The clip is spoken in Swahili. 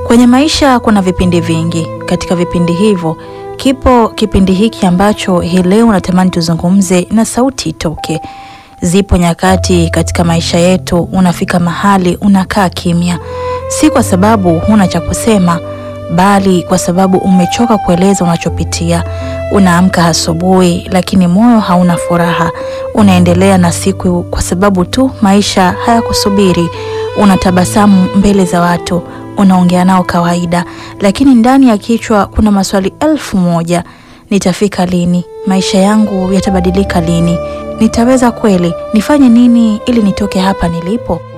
Kwenye maisha kuna vipindi vingi. Katika vipindi hivyo, kipo kipindi hiki ambacho hii leo natamani tuzungumze na sauti itoke. Zipo nyakati katika maisha yetu unafika mahali unakaa kimya, si kwa sababu huna cha kusema, bali kwa sababu umechoka kueleza unachopitia. Unaamka asubuhi, lakini moyo hauna furaha. Unaendelea na siku kwa sababu tu maisha hayakusubiri. Unatabasamu mbele za watu, unaongea nao kawaida, lakini ndani ya kichwa kuna maswali elfu moja. Nitafika lini? Maisha yangu yatabadilika lini? Nitaweza kweli? Nifanye nini ili nitoke hapa nilipo?